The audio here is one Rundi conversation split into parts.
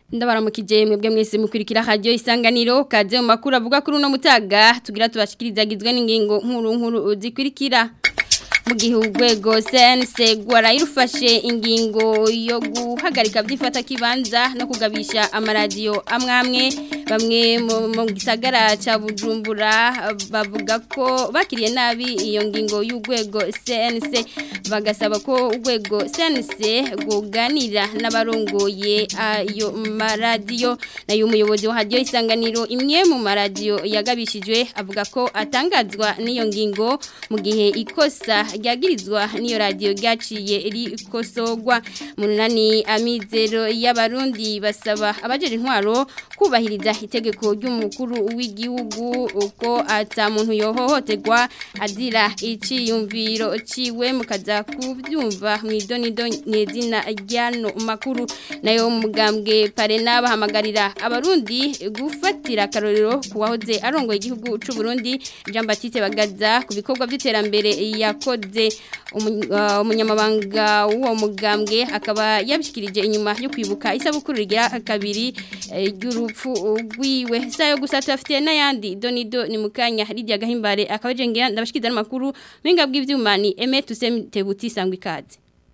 ndabaramukije mwebwe mwese mukurikira radio isanganiro kaze mu makuru avuga kuri uno mutaga tugira tubashikirizagizwe n'ingingo nkuru nkuru zikurikira mu gihe urwego CNC rwarayirufashe ingingo yo guhagarika byifata kibanza no kugabisha amaradiyo amwe amwe bamwe mu gisagara ca Bujumbura bavuga ko bakiriye nabi iyo ngingo y'urwego CNC bagasaba ko urwego CNC rwoganira n'abarongoye ayo maradiyo nayo umuyobozi wa radio isanganiro imwe mu maradiyo yagabishijwe avuga ko atangazwa n'iyo ngingo mu gihe ikosa ryagirizwa n'iyo radiyo ryaciye rikosogwa munani amizero y'abarundi basaba abajeje intwaro kubahiriza itegeko ry'umukuru w'igihugu uko ata muntu yohohoterwa azira iciyumviro ciwe mukaza kubyumva mu idonido n'izina ryano makuru nayo mugambwe parena bahamagarira abarundi gufatira akarorero kuwahoze arongoye igihugu c'u Burundi Jean Baptiste Bagaza ku bikorwa by'iterambere yakoze umunyamabanga w'uwo mugambwe akaba yabishikirije inyuma yo kwibuka isabukuru rigira kabiri ry'urupfu rwiwe sayo gusa tubafitiye n'ayandi donido ni mukanya Lydia Gahimbare akaba jengera ndabashikiriza n'amakuru binga bw'ivyuma ni Aime Tusemte Buti sangwa ikaze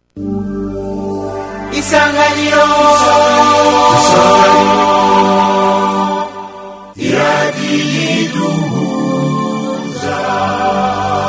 Isanganiro Iradiyiduhuza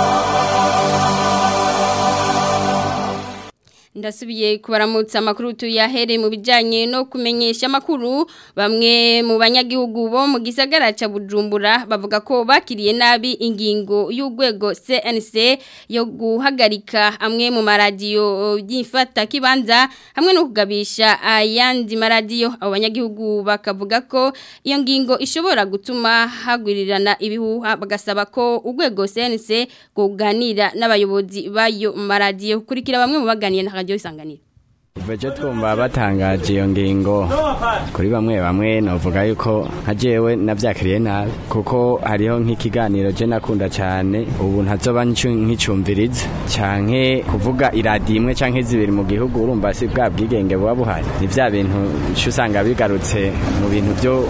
ndasubiye kubaramutsa amakuru tuyahere mu bijyanye no kumenyesha amakuru bamwe mu banyagihugu bo mu gisagara cya bujumbura bavuga ko bakiriye nabi ingingo y'urwego cnc yo guhagarika amwe mu maradiyo y'ifata kibanza hamwe no kugabisha ayandi maradiyo abo banyagihugu bakavuga ko iyo ngingo ishobora gutuma hagwirirana ibihuha bagasaba ko urwego cnc kuganira n'abayobozi b'ayo maradiyo kurikira bamwe mu baganiye na radio isanganiro Veje twumva batangaje iyo ngingo kuri bamwe bamwe novuga yuko nka jewe navyakiriye nabi kuko hariho nk'ikiganiro je nakunda cyane ubu ntazoba nkicumviriza canke kuvuga iradi imwe canke zibiri mu gihugu urumva si bwa bwigenge buba buhari ni vya bintu usanga bigarutse mu bintu byo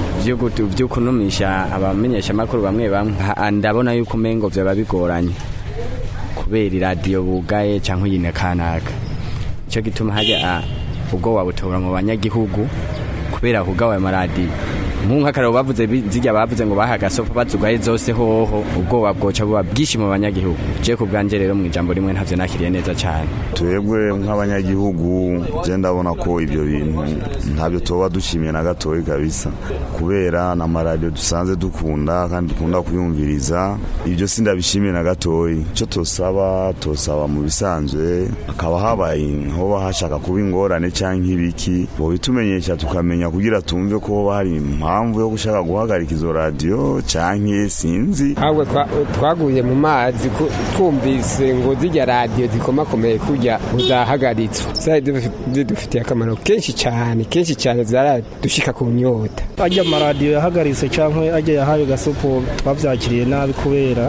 vyo kunumisha abamenyesha makuru bamwe bamwe ndabona yuko umengo vyoba bigoranye kubera iradiyo bugaye cyangwa uyine kanaka icyo gituma hajya ubwo wabutora mu banyagihugu kubera kugawa amaradiyo nk'akararo bavuze zijya bavuze ngo bahaga sofa bazugaye zose hoho ubwoba bwoca buba bwinshi mu banyagihugu je ku bwanje rero mu ijambo rimwe ntavyo nakiriye neza cyane twebwe nk'abanyagihugu je ndabona ko ibyo bintu ntabyo tuba dushimye na gatoyi kabisa kubera na maradiyo dusanze dukunda kandi dukunda kuyumviriza ibyo si ndabishimye na gatoyi icyo tosaba tosaba mu bisanzwe hakaba habaye hoba hashaka kuba ingorane cyangwa ibiki bo bitumenyesha tukamenya kugira tumve ko hoba hari impamvu yo gushaka guhagarika izo radiyo cyangwa sinzi ahubwo twaguye mu mazi twumvise ngo zijya radiyo zikomakomeye kujya uzahagaritswe zidufitiye akamaro kenshi cyane kenshi cyane zaradushika ku nyota ajya amaradiyo yahagaritse cyangwa ajya yahawe gasopo twabyakiriye nabi kubera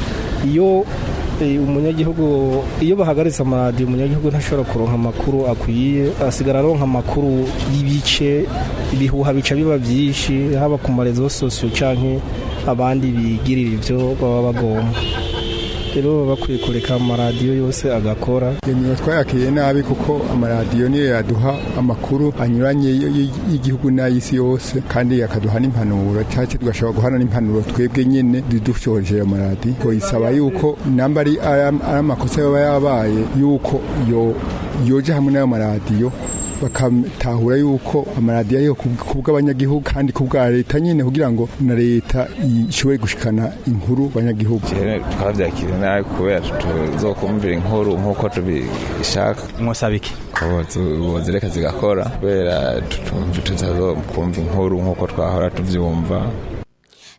iyo umunyagihugu iyo bahagaritse amaradiyo umunyagihugu ntashobora kuronka amakuru akwiye asigara aronka amakuru y'ibice ibihuha bica biba byinshi haba ku marezo sosiyo cyangwa abandi bigirira ibyo baba bagomba rero baba bakwiye kureka amaradiyo yose agakora niba twayakiriye nabi kuko amaradiyo niyo yaduha amakuru anyuranye y'igihugu n'ay'isi yose kandi akaduha n'impanuro cyangwa tugashobora guhana n'impanuro twebwe nyine dushoje ayo maradiyo isaba yuko namba ari amakosa yaba yabaye yuko yoja hamwe n'ayo maradiyo bakamutahura yuko amaradiyo ariyo ku bw'abanyagihugu kandi ku bwa leta nyine kugira ngo na leta ishobore gushikana inkuru banyagihugu twabyakiriye nabi kubera tuzokumvira inkuru nk'uko tubishaka mwosaba iki zireka zigakora kubera tuzazokumva inkuru nk'uko twahora tubyumva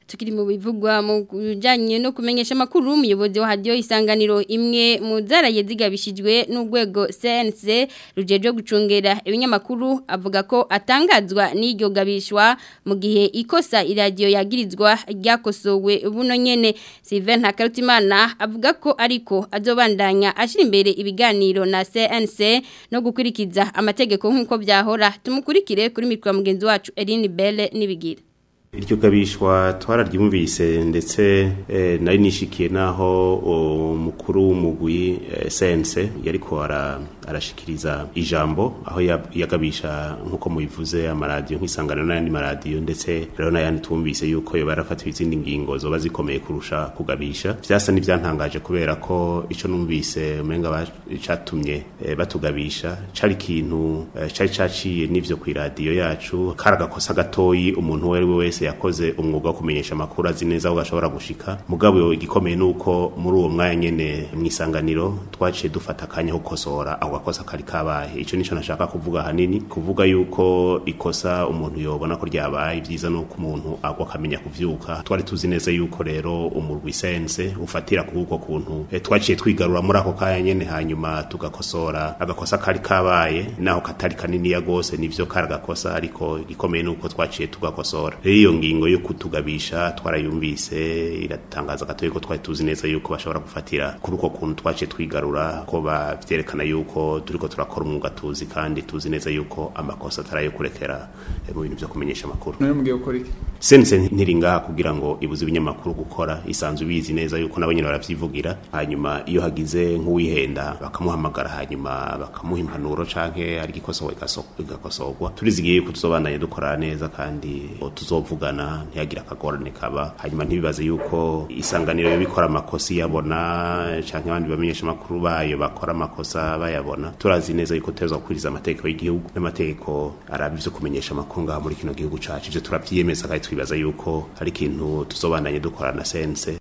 tukiri mu bivugwa mu bijanye no kumenyesha makuru umuyobozi wa radio isanganiro imwe mu zaraye zigabishijwe n'urwego CNC rujeje gucungera ibinyamakuru avuga ko atangazwa n'iryo gabishwa mu gihe ikosa iradio yagirizwa ryakosowe buno nyene Sylvain Hakarutimana avuga ko ariko azobandanya ashira imbere ibiganiro na CNC no gukurikiza amategeko nk'uko byahora tumukurikire kuri mikro mugenzi wacu Eline Belle nibigira iryo gabishwa twararyumvise ndetse eh, nari nishikiye naho umukuru w'umugwi eh, sense yariko ara arashikiriza ijambo aho yagabisha nkuko mubivuze amaradiyo nk'isangano n'ayandi maradiyo ndetse rero n'ayandi twumvise yuko yoba yarafatiwe izindi ngingo zoba zikomeye kurusha kugabisha vyasa n'ivyantangaje kubera ko ico numvise umenga catumye eh, batugabisha cari ikintu eh, cari caciye n'ivyo kw'iradiyo yacu kari agakosa gatoyi umuntu uwo ari we wese yakoze umwuga wo kumenyesha amakuru azi neza aho gashobora gushika mugabo igikomeye nuko muri uwo mwanya nyene mwisanganiro twaciye dufata akanya ko gukosora aho gakosa kari kabaye ico nico nashaka kuvuga hanini kuvuga yuko ikosa umuntu yobona ko ryabaye vyiza nuko umuntu agwa akamenya kuvyuka twari tuzi neza yuko rero umurwi sense ufatira kuri uko kuntu e, twaciye twigarura muri ako kanya nyene hanyuma tugakosora agakosa kari kabaye naho katari kanini ya gose nivyo kari agakosa ariko igikomeye nuko twaciye tugakosora rero iyo ngingo yo kutugabisha twarayumvise iratangaza gatoyi ko twari tuzi neza yuko bashobora gufatira kuri uko kuntu twaciye twigarura ko bavyerekana yuko turiko turakora umwuga tuzi kandi tuzi neza yuko amakosa atarayo kurekera mu bintu vyo kumenyesha amakuru nawe mugiye gukora iki sense ntiringaha kugira ngo ibuze ibinyamakuru gukora isanzwe bizi neza yuko nabo nyene baravyivugira hanyuma iyo hagize nk'uwihenda bakamuhamagara hanyuma bakamuha impanuro canke ari igikosowe igakosorwa turizigiye yuko tuzobandanya dukora neza kandi tuzovugana ntiyagira akagorane kaba hanyuma ntibibaze yuko isanganiro yo bikora amakosa iyabona canke abandi bamenyesha amakuru bayo bakora amakosa bayabona turazi neza yuko tuteza gukuriza amategeko y'igihugu n'amategeko araba ivyo kumenyesha amakuru ngaha muri kino gihugu cacu ivyo turavyiyemeza kandi twibaza yuko hari ikintu tuzobandanye dukora na sense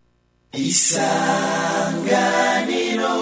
isanganiro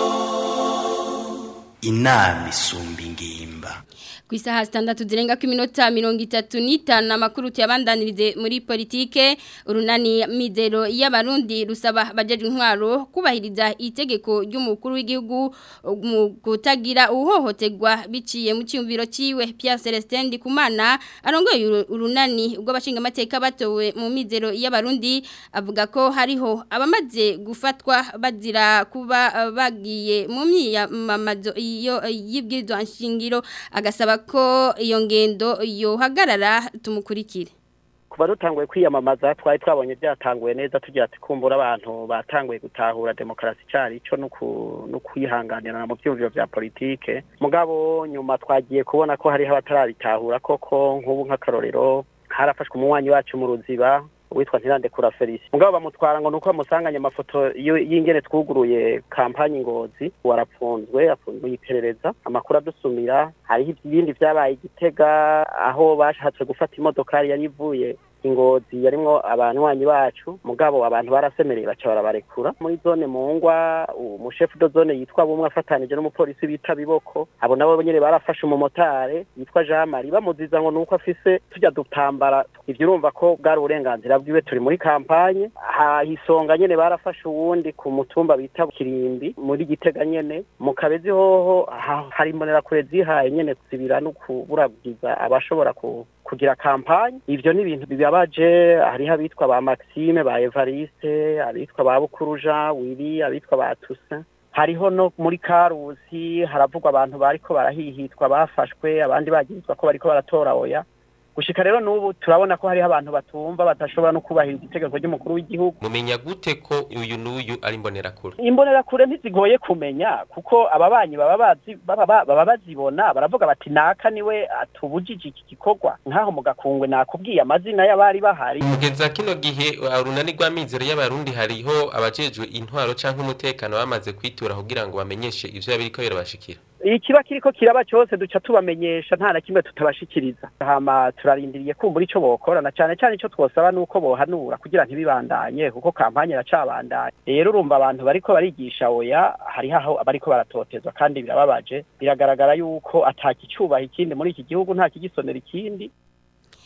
inama isumba ingimba ku isaha zitandatu zirenga ku iminota mirongo itatu n'itanu amakuru tuyabandanirize muri politike urunani mizero y'abarundi rusaba abajeje intwaro kubahiriza itegeko ry'umukuru w'igihugu mu kutagira uhohoterwa biciye mu cyumviro ciwe Pierre Celestin Ndikumana arongoye urunani ubwo abashingamateka batowe mu mizero y'abarundi avuga ko hariho abamaze gufatwa bazira kuba bagiye mu myiyamamazo iyo y'ibwirizwa nshingiro agasaba ko iyo ngendo yohagarara tumukurikire kuba dutanguye kwiyamamaza twari twabonye byatanguye neza tugira ati kumbura abantu batanguye gutahura demokarasi cyari cyo no kuyihanganirana mu byumviro bya politike mugabo nyuma twagiye kubona ko hariho abatarabitahura koko nk'ubu nk'akarorero harafashwe umunywanyi wacu mu ruziba witwa ntirande kura Felice mugabo bamutwara ngo nuko bamusanganye amafoto y'ingene twuguruye kampanye ngozi warapfunzwe afunzwe iperereza amakuru adusumira hariho ibindi byabaye igitega aho bashatse gufata imodokari yari ivuye ingozi yarimwo abanywanyi bacu mugabo abantu barasemereye baca barabarekura muri zone mungwa umushefu do zone yitwa bumwe afatanije n'umupolisi bita biboko abo nabo nyene barafashe umumotare yitwa Jean Marie bamuziza ngo nuko afise tujya dutambara ivyo urumva ko bwari uburenganzira bwiwe turi muri kampanye hisonga nyene barafashe uwundi ku mutumba bita Kirimbi muri Gitega nyene mu Kabezi hoho hari imbonera kure zihaye nyene zibira no kuburagiza abashobora ku kugira kampanye ivyo ni ibintu bibabaje hariho abitwa ba Maxime ba Evariste abitwa ba Bukuru Jean Willy abitwa ba Toussaint hariho no muri Karusi haravugwa abantu bariko barahihitwa bafashwe abandi bagirizwa ko bariko baratora oya gushika rero n'ubu turabona ko hariho abantu batumva badashobora no kubahiriza itegeko ry'umukuru w'igihugu mumenya gute ko uyu n'uyu ari imbonerakure imbonerakure ntizigoye kumenya kuko ababanyi baba bazi baba bazibona baravuga bati naka niwe atubujije iki gikorwa nk'aho mu gakungwe nakubwiye amazina y'abari bahari mugeza kino gihe urunani rw'amizero y'abarundi hariho abajejwe intwaro canke umutekano bamaze kwitura kugira ngo bamenyeshe ivyo biriko birabashikira ikiba kiriko kiraba cyose duca tubamenyesha nta na kimwe tutabashikiriza hama turarindiriye kumbura ico bokora na cane cane ico twosaba nuko bohanura kugira ntibibandanye kuko kampanye iracabandanye rero urumva abantu bariko barigisha oya hariho aho bariko baratotezwa kandi birababaje biragaragara yuko atakicubaha ikindi muri iki gihugu nta kigisonera ikindi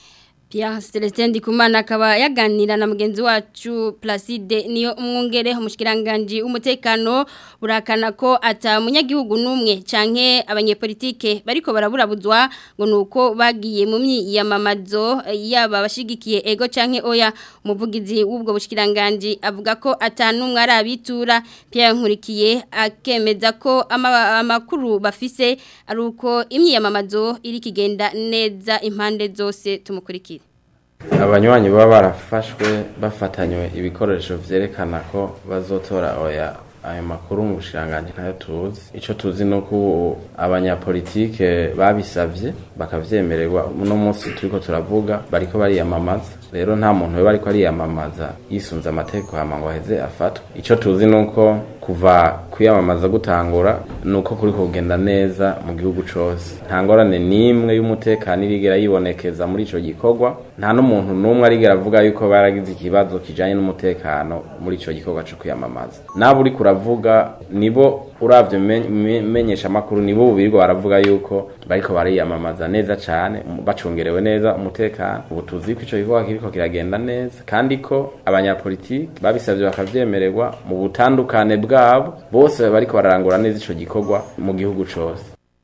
Pierre Celestin Ndikumana akaba yaganira na mugenzi wacu Placide niyo umwungere umushikiranganje umutekano burakana ko ata munyagihugu numwe canke abanyepolitike bariko baraburabuzwa ngo nuko bagiye mu myiyamamazo yaba bashigikiye ego canke oya umuvugizi w'ubwo bushikiranganje avuga ko atanumwe arabitura Pierre Nkurikiye akemeza ko ama- amakuru bafise ari uko imyiyamamazo iri kigenda neza impande zose tumukurikira abanywanyi baba barafashwe bafatanywe ibikoresho vyerekana ko bazotora oya ayo makuru mu bushiranganje ntayo tuzi ico tuzi nuko ubu abanyapolitike babisavye bakavyemererwa uno munsi turiko turavuga bariko bariyamamaza rero nta muntu we bariko ariyamamaza yisunze amategeko hama ngo aheze afatwe ico tuzi nuko kuva kwiyamamaza gutangura nuko kuri kugenda neza mu gihugu cose nta ngorane n'imwe y'umutekano irigera yibonekeza muri ico gikorwa nta n'umuntu n'umwe arigera avuga yuko baragize ikibazo kijanye n'umutekano muri ico gikorwa co kwiyamamaza nabo uriko uravuga nibo uravye men- me- menyesha amakuru nibo birirwa baravuga yuko bariko bariyamamaza neza cane um- bacungerewe neza umutekano ubu tuzi ko ico gikorwa kiriko kiragenda neza kandi ko abanyapolitiki babisavye bakavyemererwa mu butandukane bwabo bose bariko bararangura neza ico gikorwa mu gihugu cose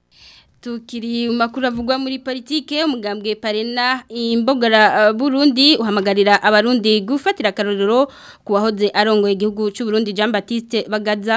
Tukiri makuru avugwa muri politike umugambwe parena imbogara uh, Burundi uhamagarira abarundi gufatira karorero kuwahoze arongoye igihugu cy'u Burundi Jean Baptiste Bagaza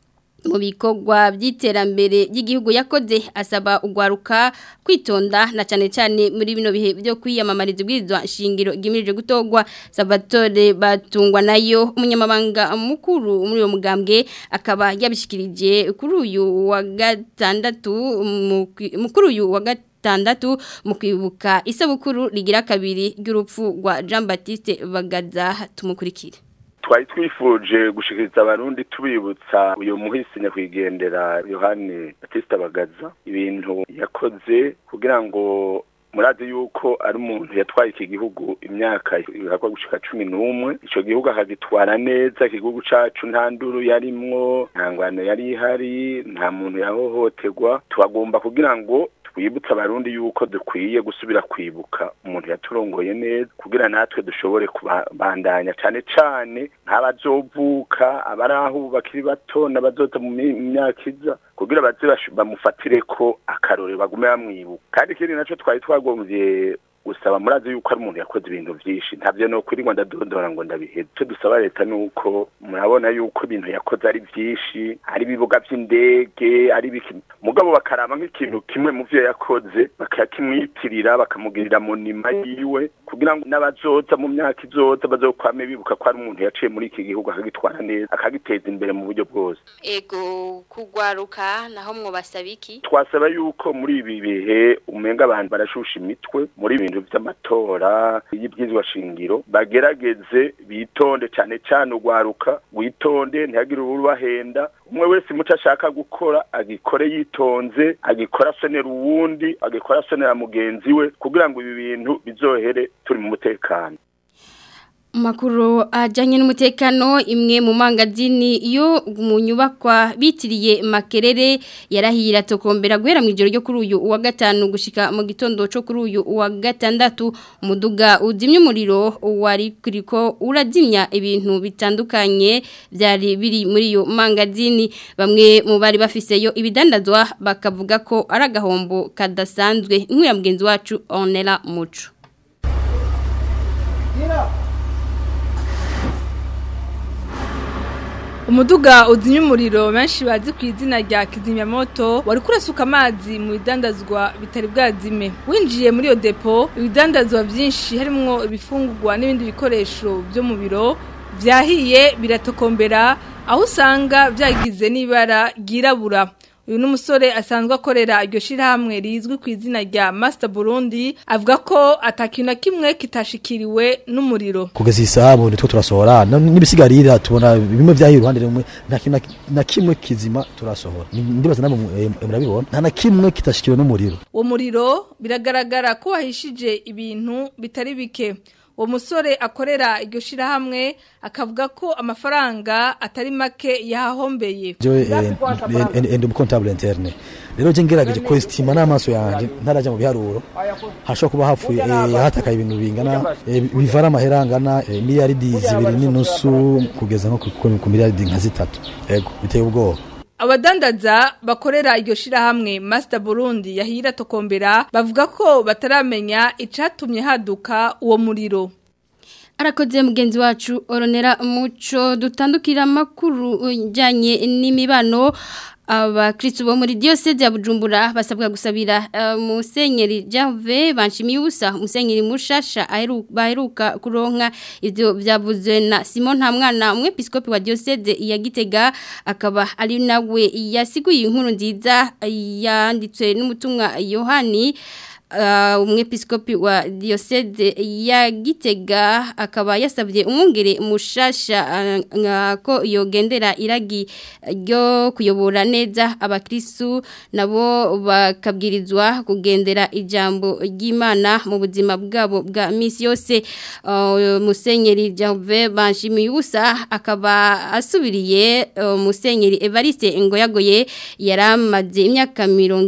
mu bikorwa by'iterambere ry'igihugu yakoze asaba ugwaruka kwitonda na cyane cyane muri bino bihe byo kwiyamamariza ubwirizwa shingiro gimirije gutogwa Salvatore batungwa nayo umunyamabanga mukuru muri uwo mugambwe akaba yabishikirije kuri uyu wa gatandatu mu kwi- mu- kuri uyu wa gatandatu mu kwibuka isabukuru rigira kabiri ry'urupfu rwa Jean Baptiste Bagaza tumukurikire twari twifuje gushikiriza abarundi tubibutsa uyu muhisi nyakwigendera yohani batista bagaza ibintu yakoze kugira ngo murazi yuko ari umuntu yatwaye iki gihugu imyaka ihakwa gushika cumi n'umwe ico gihugu akagitwara neza igihugu cacu nta nduru yarimwo nta ngwano yari ihari nta muntu yahohoterwa tubagomba kugira ngo twibutse abarundi yuko dukwiye gusubira kwibuka umuntu yaturongoye neza kugira natwe dushobore kubandanya cyane cyane nk'abazovuka abari aho ubu bakiri bato n'abazoza mu mi- mu myaka iza kugira baze bash- bamufatire ko akarore bagume bamwibuka kandi ikindi nacyo twari twagombye gusaba murazi yuko ari umuntu yakoze ibintu byinshi ntabyo no kuri ngo ndadondora ngo ndabiheze icyo dusaba leta ni uko murabona yuko ibintu yakoze ari byinshi ari ibibuga by'indege ari ibiki mugabo bakaraba nk'ikintu kimwe mu byo yakoze bakakimwitirira bakamugirira mu nima yiwe kugira ngo n'abazoza mu myaka izoza bazokwame bibuka ko ari umuntu yaciye muri iki gihugu akagitwara neza akagiteza imbere mu buryo bwose ego kugwaruka naho mwobasaba iki twasaba yuko muri ibi bihe umenga abantu barashusha imitwe muri ibintu by'amatora y'ibyizwa shingiro bagerageze bitonde cyane cyane ugwaruka witonde ntihagire urubahenda umwe wese muco ashaka gukora agikore yitonze agikora asonera uwundi agikora asonera mugenzi we kugira ngo ibi bintu bizohere turi mu mutekano Makuru ajanye n'umutekano imwe mu mangazini yo mu nyubakwa bitiriye makerere yarahira tokombera guhera mu ijoro ryo kuri uyu wa gatanu gushika mu gitondo cyo kuri uyu wa gatandatu umuduga uzimya umuriro wari kuriko urazimya ibintu bitandukanye byari biri muri iyo mangazini bamwe mu bari bafise yo ibidandazwa bakavuga ko ari agahombo kadasanzwe nk'uya mugenzi wacu Onela Muco umuduga uzimya umuriro benshi bazi ku izina rya kizimyamoto wari kurasuka amazi mu bidandazwa bitari bwazime winjiye muri iyo depo ibidandazwa byinshi harimo ibifungurwa n'ibindi bikoresho byo mu biro byahiye biratokombera aho usanga byagize n'ibara ryirabura uyu ni umusore asanzwe akorera iryo shyirahamwe rizwi ku izina rya Master Burundi avuga ko atakintu na kimwe kitashikiriwe n'umuriro kugeza iyi saha ubu nitwo turasohora no- n'ibisigarira tubona bimwe vyahiye uruhande rumwe nta kintu na- na kimwe kizima turasohora Ni- ndibaza namwe mu- eh, murabibona nta na kimwe kitashikiwe n'umuriro uwo muriro biragaragara ko wahishije ibintu bitari bike uwo musore akorera iryo shirahamwe akavuga ko amafaranga atari make yahahombeye jewe ndi umukontabule interne rero je ngerageje kwestima n'amaso yanje ntaraja mu biharuro hashobora kuba hapfuye eh, hatakaye ibintu bingana eh, bivara amahera angana eh, miliyaridi zibiri n'inusu kugeza nko ku- ku miliyaridi nka zitatu yego biteye ubwoba Abadandaza bakorera iryo shirahamwe Master Burundi yahira tokombera bavuga ko bataramenya icatumye haduka uwo muriro. Arakoze mugenzi wacu oronera muco dutandukira amakuru ujyanye n'imibano abakristo bo muri diocese ya Bujumbura basabwa gusabira uh, musenyeri Jave banshimiye ubusa musenyeri mushasha aheru- baheruka kuronka ivyo byavuzwe na Simon Ntamwana umwepiskopi wa diocese ya Gitega akaba ari nawe yasiguye inkuru nziza yanditswe n'umutumwa Yohani Uh, umwepiskopi wa diocese ya Gitega akaba yasabye umwungere mushasha uh, nga ko yogendera iragi ryo kuyobora neza abakristu nabo bakabwirizwa kugendera ijambo ry'Imana mu buzima bwabo bwa misi yose uh, musenyeri Jave banshimiye ubusa akaba asubiriye uh, musenyeri Evariste Ngoyagoye yaramaze imyaka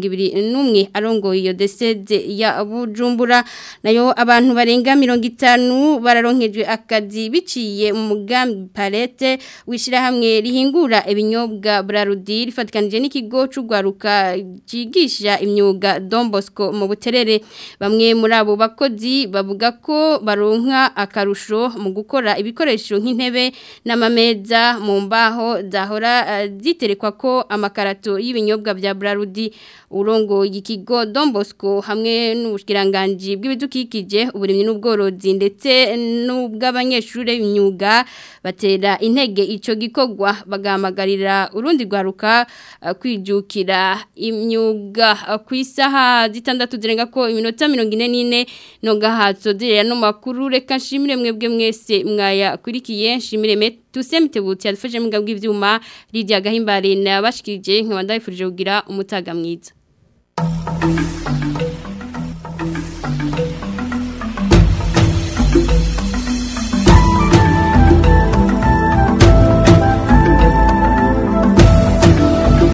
21 arongoye iyo desede ya Bujumbura nayo abantu barenga 50 bararonkejwe akazi biciye mu mugambi Palette wishira hamwe rihingura ibinyobwa Brarudi rifatikanije n'ikigo c'ugwaruka cigisha imyuga Don Bosco mu buterere bamwe muri abo bakozi bavuga ko baronka akarusho mu gukora ibikoresho nk'intebe n'amameza mu mbaho zahora uh, ziterekwa ko amakarato y'ibinyobwa bya Brarudi urongo ikigo Don Bosco hamwe n'ubushkiranganji bw'ibidukikije uburimyi n'ubworozi ndetse n'ubw'abanyeshuri b'imyuga batera intege ico gikogwa bagamagarira urundi rwaruka uh, kwijukira imyuga uh, ku isaha zitandatu zirenga ko iminota 44 no gahatso direra no makuru reka nshimire mwebwe mwese mwaya kurikiye nshimire me tusemtebutse yadufashe mu bw'ivyuma ivyuma Lydia Gahimbare nabashikije nkabandayifurije kugira umutaga mwiza Thank you.